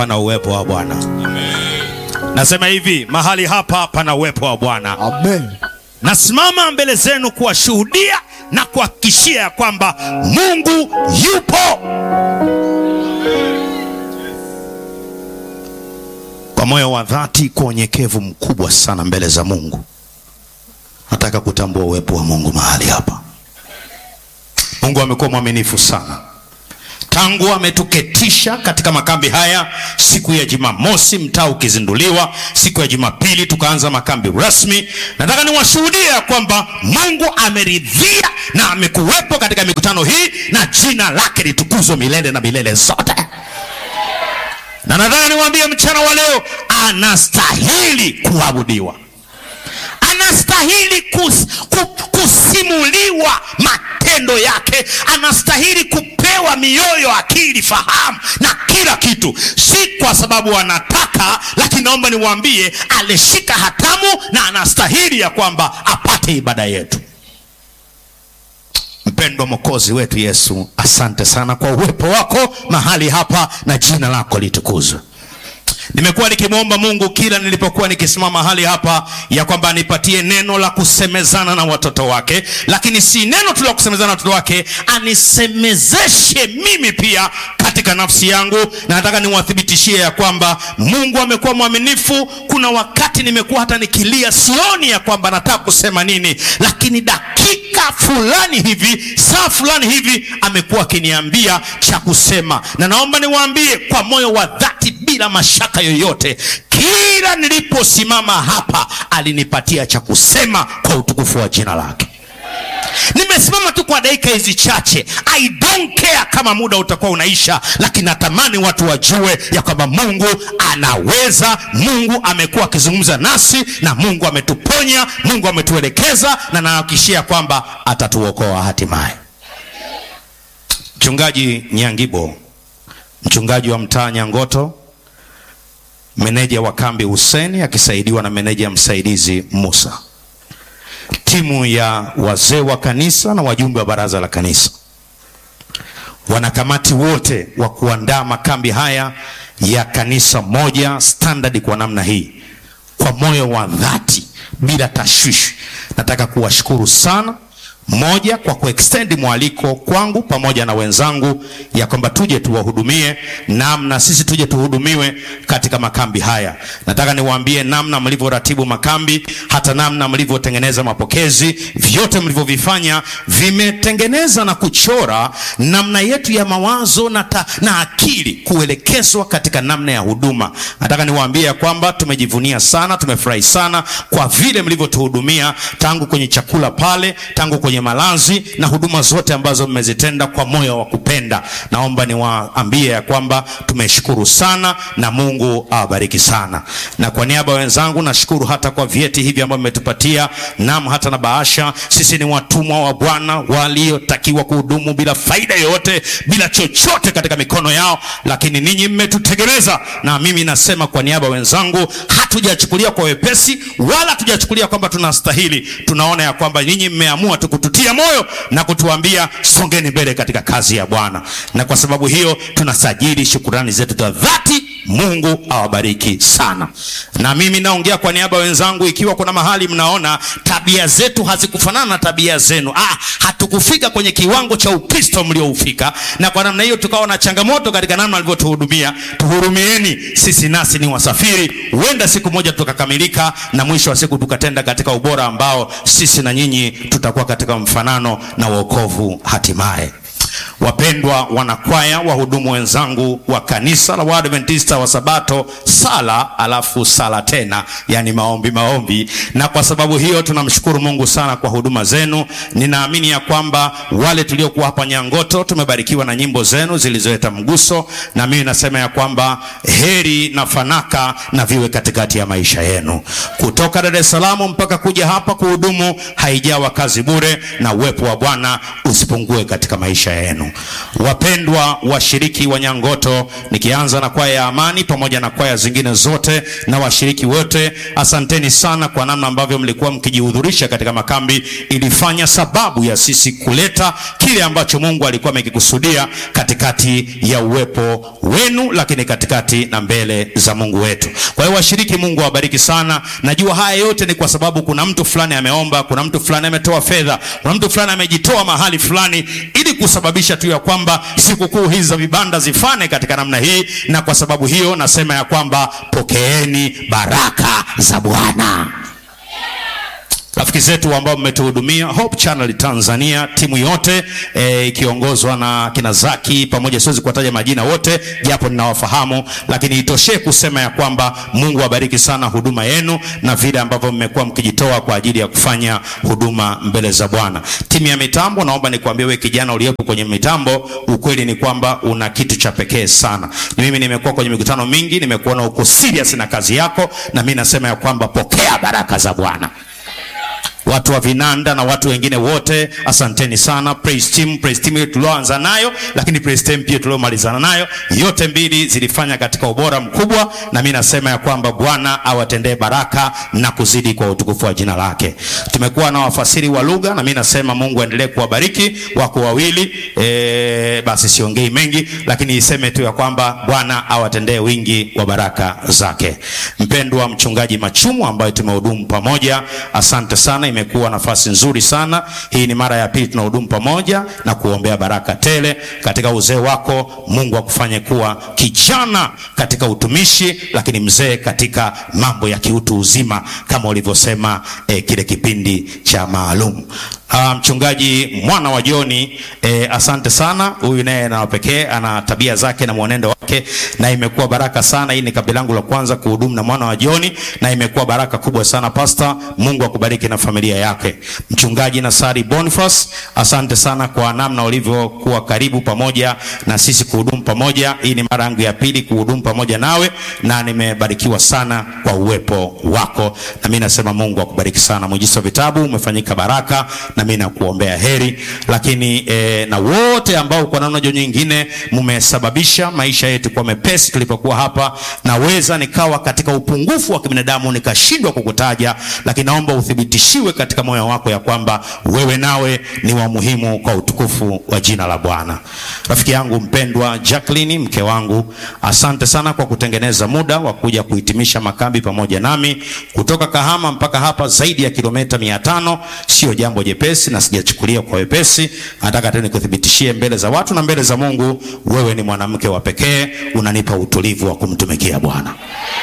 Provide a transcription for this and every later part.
pana uwepo wa Bwana. Nasema hivi, mahali hapa pana uwepo wa Bwana. Amen. Nasimama mbele zenu kuwashuhudia na kuhakikishia ya kwamba Mungu yupo. Kwa moyo wa dhati, kwa unyenyekevu mkubwa sana mbele za Mungu, nataka kutambua uwepo wa Mungu mahali hapa. Mungu amekuwa mwaminifu sana tangu ametuketisha katika makambi haya siku ya Jumamosi, mtaa ukizinduliwa, siku ya Jumapili tukaanza makambi rasmi. Nataka niwashuhudie ya kwamba Mungu ameridhia na amekuwepo katika mikutano hii, na jina lake litukuzwe milele na milele zote. Na nataka niwaambie mchana wa leo, anastahili kuabudiwa, anastahili kus, ku, kusimuliwa matendo yake, anastahili kupewa mioyo, akili, fahamu na kila kitu, si kwa sababu anataka, lakini naomba niwaambie, alishika hatamu na anastahili ya kwamba apate ibada yetu. Mpendwa Mwokozi wetu Yesu, asante sana kwa uwepo wako mahali hapa na jina lako litukuzwe. Nimekuwa nikimwomba Mungu kila nilipokuwa nikisimama mahali hapa ya kwamba anipatie neno la kusemezana na watoto wake, lakini si neno tu la kusemezana na watoto wake, anisemezeshe mimi pia katika nafsi yangu, na nataka niwathibitishie ya kwamba Mungu amekuwa mwaminifu. Kuna wakati nimekuwa hata nikilia, sioni ya kwamba nataka kusema nini, lakini dakika fulani hivi, saa fulani hivi, amekuwa akiniambia cha kusema, na naomba niwaambie kwa moyo wa dhati, bila mashaka yoyote, kila niliposimama hapa alinipatia cha kusema kwa utukufu wa jina lake. Nimesimama tu kwa dakika hizi chache. I don't care kama muda utakuwa unaisha, lakini natamani watu wajue ya kwamba Mungu anaweza. Mungu amekuwa akizungumza nasi na Mungu ametuponya, Mungu ametuelekeza, na nahakikishia kwamba atatuokoa hatimaye. Mchungaji Nyangibo, mchungaji wa mtaa Nyangoto, meneja wa kambi Huseni akisaidiwa na meneja msaidizi Musa, timu ya wazee wa kanisa na wajumbe wa baraza la kanisa, wanakamati wote wa kuandaa makambi haya ya kanisa moja standard kwa namna hii, kwa moyo wa dhati, bila tashwishi, nataka kuwashukuru sana moja kwa kuextend mwaliko kwangu pamoja na wenzangu ya kwamba tuje tuwahudumie namna sisi tuje tuhudumiwe katika makambi haya. Nataka niwaambie namna mlivyoratibu makambi, hata namna mlivyotengeneza mapokezi, vyote mlivyovifanya vimetengeneza na kuchora namna yetu ya mawazo na, ta, na akili kuelekezwa katika namna ya huduma. Nataka niwaambie ya kwamba tumejivunia sana, tumefurahi sana kwa vile mlivyotuhudumia tangu kwenye chakula pale, tangu kwenye malazi na huduma zote ambazo mmezitenda kwa moyo wa kupenda. Naomba niwaambie ya kwamba tumeshukuru sana na Mungu awabariki sana. Na kwa niaba ya wenzangu nashukuru hata kwa vyeti hivi ambavyo mmetupatia, nam hata na bahasha. Sisi ni watumwa wa Bwana waliotakiwa kuhudumu bila faida yoyote, bila chochote katika mikono yao, lakini ninyi mmetutegemeza, na mimi nasema kwa niaba ya wenzangu, hatujachukulia kwa wepesi wala hatujachukulia kwamba tunastahili. Tunaona ya kwamba ninyi mmeamua tu kututia moyo na kutuambia songeni mbele katika kazi ya Bwana, na kwa sababu hiyo tunasajili shukurani zetu za dhati. Mungu awabariki sana. Na mimi naongea kwa niaba ya wenzangu, ikiwa kuna mahali mnaona tabia zetu hazikufanana na tabia zenu, ah, hatukufika kwenye kiwango cha Ukristo mlioufika, na kwa namna hiyo tukawa na changamoto katika namna alivyotuhudumia, tuhurumieni. Sisi nasi ni wasafiri, huenda siku moja tukakamilika, na mwisho wa siku tukatenda katika ubora ambao sisi na nyinyi tutakuwa katika mfanano na wokovu hatimaye. Wapendwa wanakwaya, wahudumu wenzangu wa kanisa la Waadventista wa Sabato, sala alafu sala tena, yani maombi maombi. Na kwa sababu hiyo tunamshukuru Mungu sana kwa huduma zenu. Ninaamini ya kwamba wale tuliokuwa hapa Nyangoto tumebarikiwa na nyimbo zenu zilizoleta mguso, na mimi nasema ya kwamba heri na fanaka na viwe katikati ya maisha yenu. Kutoka Dar es Salaam mpaka kuja hapa kuhudumu haijawa kazi bure, na uwepo wa Bwana usipungue katika maisha yenu. yenu. Wapendwa washiriki wa Nyangoto, nikianza na kwaya ya Amani pamoja na kwaya zingine zote na washiriki wote, asanteni sana kwa namna ambavyo mlikuwa mkijihudhurisha katika makambi. Ilifanya sababu ya sisi kuleta kile ambacho Mungu alikuwa amekikusudia katikati ya uwepo wenu, lakini katikati na mbele za Mungu wetu. Kwa hiyo washiriki, Mungu awabariki sana. Najua haya yote ni kwa sababu kuna mtu fulani ameomba, kuna mtu fulani ametoa fedha, kuna mtu fulani amejitoa mahali fulani ili kusababisha tu ya kwamba sikukuu hizi za vibanda zifane katika namna hii, na kwa sababu hiyo nasema ya kwamba pokeeni baraka za Bwana. Rafiki zetu ambao mmetuhudumia Hope Channel Tanzania, timu yote e, ikiongozwa na kina Zaki pamoja, siwezi kuwataja majina wote japo ninawafahamu, lakini itoshe kusema ya kwamba Mungu awabariki sana huduma yenu na vile ambavyo mmekuwa mkijitoa kwa ajili ya kufanya huduma mbele za Bwana. Timu ya mitambo, naomba nikwambie wewe kijana uliyeko kwenye mitambo, ukweli ni kwamba una kitu cha pekee sana. Ni mimi nimekuwa kwenye mikutano mingi, nimekuona uko serious na kazi yako, na mimi nasema ya kwamba pokea baraka za Bwana watu wa vinanda na watu wengine wote, asanteni sana. Praise team, praise team ile tulioanza nayo, lakini praise team pia tuliomalizana nayo, yote mbili zilifanya katika ubora mkubwa, na mimi nasema ya kwamba Bwana awatendee baraka na kuzidi kwa utukufu wa jina lake. Tumekuwa na wafasiri wa lugha, na mimi nasema Mungu aendelee kuwabariki. Wako wawili e, basi siongei mengi, lakini iseme tu ya kwamba Bwana awatendee wingi wa baraka zake. Mpendwa mchungaji Machumu ambaye tumehudumu pamoja, asante sana imekuwa nafasi nzuri sana. Hii ni mara ya pili tunahudumu pamoja na kuombea baraka tele katika uzee wako. Mungu akufanye kuwa kijana katika utumishi, lakini mzee katika mambo ya kiutu uzima kama ulivyosema eh, kile kipindi cha maalum. Uh, mchungaji mwana wa Joni eh, asante sana. Huyu naye na pekee ana tabia zake na mwenendo wake, na imekuwa baraka sana. Hii ni kabila langu la kwanza kuhudumu na mwana wa Joni, na imekuwa baraka kubwa sana pastor. Mungu akubariki na familia yake. Mchungaji Nasari Boniface, asante sana kwa namna ulivyokuwa karibu pamoja na sisi kuhudumu pamoja. Hii ni mara yangu ya pili kuhudumu pamoja nawe, na nimebarikiwa sana kwa uwepo wako, na mimi nasema Mungu akubariki sana. Mwijiso wa vitabu umefanyika baraka na mimi nakuombea heri, lakini e, na wote ambao kwa namna nyingine mmesababisha maisha yetu kwa mepesi tulipokuwa hapa. Naweza nikawa katika upungufu wa kibinadamu nikashindwa kukutaja, lakini naomba uthibitishiwe katika moyo wako ya kwamba wewe nawe ni wa muhimu kwa utukufu wa jina la Bwana. Rafiki yangu mpendwa Jacqueline, mke wangu, asante sana kwa kutengeneza muda wa kuja kuhitimisha makambi pamoja nami kutoka Kahama mpaka hapa, zaidi ya kilomita mia tano. Sio jambo jepesi na sijachukulia kwa wepesi. Nataka tu nikuthibitishie mbele za watu na mbele za Mungu, wewe ni mwanamke wa pekee, unanipa utulivu wa kumtumikia Bwana.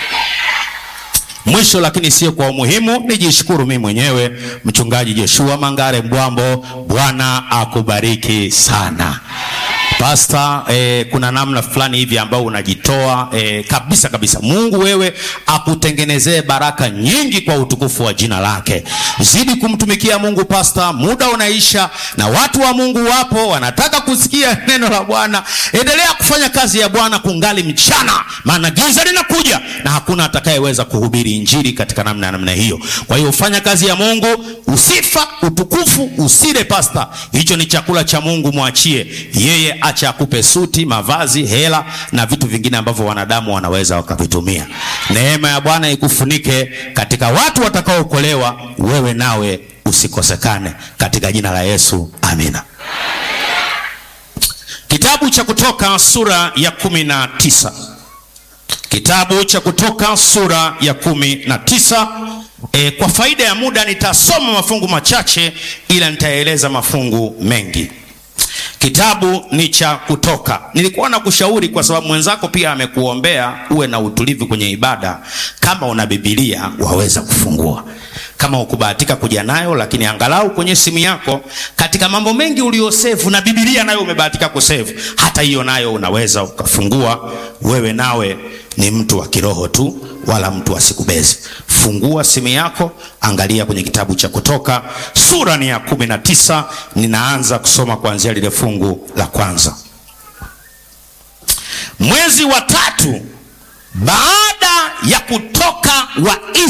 Mwisho lakini sio kwa umuhimu, nijishukuru mimi mwenyewe, mchungaji Joshua Mangare Mbwambo. Bwana akubariki sana. Pasta, eh, kuna namna fulani hivi ambao unajitoa eh, kabisa kabisa. Mungu wewe akutengenezee baraka nyingi kwa utukufu wa jina lake. Zidi kumtumikia Mungu pasta, muda unaisha na watu wa Mungu wapo wanataka kusikia neno la Bwana. Endelea kufanya kazi ya Bwana kungali mchana, maana giza linakuja na hakuna atakayeweza kuhubiri injili katika namna ya namna hiyo. Kwa hiyo fanya kazi ya Mungu, usifa utukufu usile pasta. Hicho ni chakula cha Mungu, mwachie yeye acha akupe suti, mavazi, hela na vitu vingine ambavyo wanadamu wanaweza wakavitumia. Neema ya Bwana ikufunike katika watu watakaookolewa, wewe nawe usikosekane katika jina la Yesu, amina. Kitabu cha Kutoka sura ya kumi na tisa. Kitabu cha Kutoka sura ya kumi na tisa. E, kwa faida ya muda nitasoma mafungu machache, ila nitaeleza mafungu mengi. Kitabu ni cha Kutoka. Nilikuwa na kushauri kwa sababu mwenzako pia amekuombea uwe na utulivu kwenye ibada. Kama una Biblia waweza kufungua, kama ukubahatika kuja nayo, lakini angalau kwenye simu yako, katika mambo mengi uliosevu na Biblia nayo umebahatika kusevu, hata hiyo nayo unaweza ukafungua. Wewe nawe ni mtu wa kiroho tu, wala mtu asikubezi. Fungua simu yako, angalia kwenye kitabu cha Kutoka sura ni ya kumi na tisa. Ninaanza kusoma kuanzia lile fungu la kwanza. Mwezi wa tatu baada ya kutoka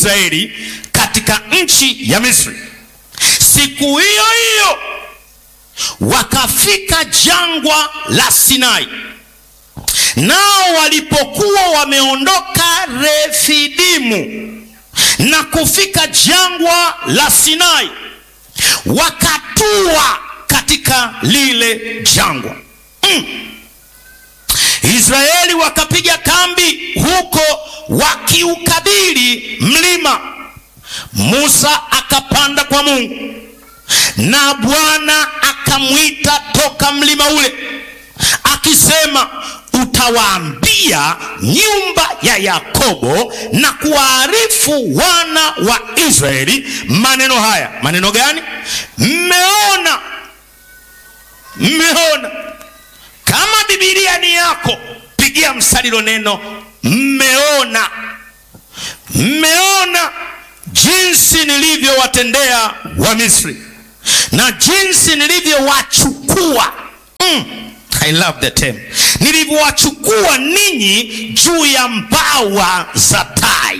Waisraeli katika nchi ya Misri, siku hiyo hiyo wakafika jangwa la Sinai. Nao walipokuwa wameondoka Refidimu na kufika jangwa la Sinai, wakatua katika lile jangwa mm. Israeli wakapiga kambi huko wakiukabili mlima. Musa akapanda kwa Mungu na Bwana akamwita toka mlima ule akisema, utawaambia nyumba ya Yakobo na kuwaarifu wana wa Israeli maneno haya. Maneno gani? Mmeona, mmeona. Kama Biblia ni yako, pigia msalilo neno mmeona. Mmeona jinsi nilivyowatendea Wamisri na jinsi nilivyowachukua mm. I love the term. Nilivyowachukua ninyi juu ya mbawa za tai,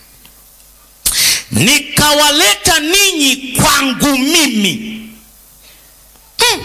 nikawaleta ninyi kwangu mimi mm.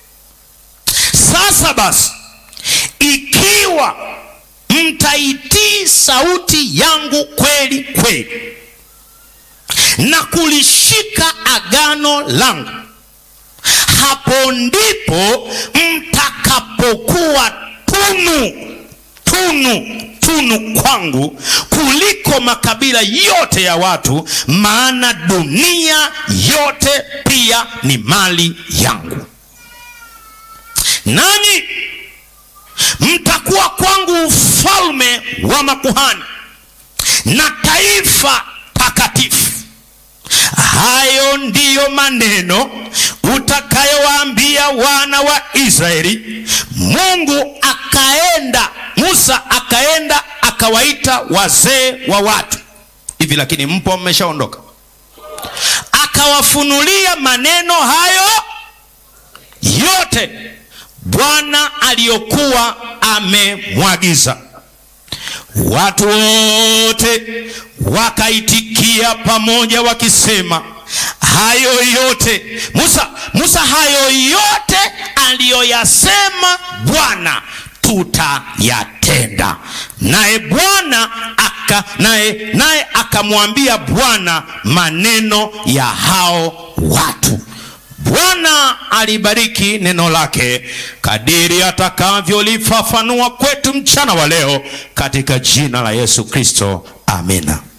Sasa basi, ikiwa mtaitii sauti yangu kweli kweli na kulishika agano langu, hapo ndipo mtakapokuwa tunu tunu tunu kwangu kuliko makabila yote ya watu, maana dunia yote pia ni mali yangu. Nanyi mtakuwa kwangu ufalme wa makuhani na taifa takatifu. Hayo ndiyo maneno utakayowaambia wana wa Israeli. Mungu akaenda, Musa akaenda akawaita wazee wa watu hivi, lakini mpo mmeshaondoka, akawafunulia maneno hayo yote Bwana aliyokuwa amemwagiza. Watu wote wakaitikia pamoja wakisema, hayo yote Musa, Musa, hayo yote aliyoyasema Bwana tutayatenda. Naye Bwana aka naye naye akamwambia Bwana maneno ya hao watu. Bwana alibariki neno lake kadiri atakavyolifafanua kwetu mchana wa leo, katika jina la Yesu Kristo, amina.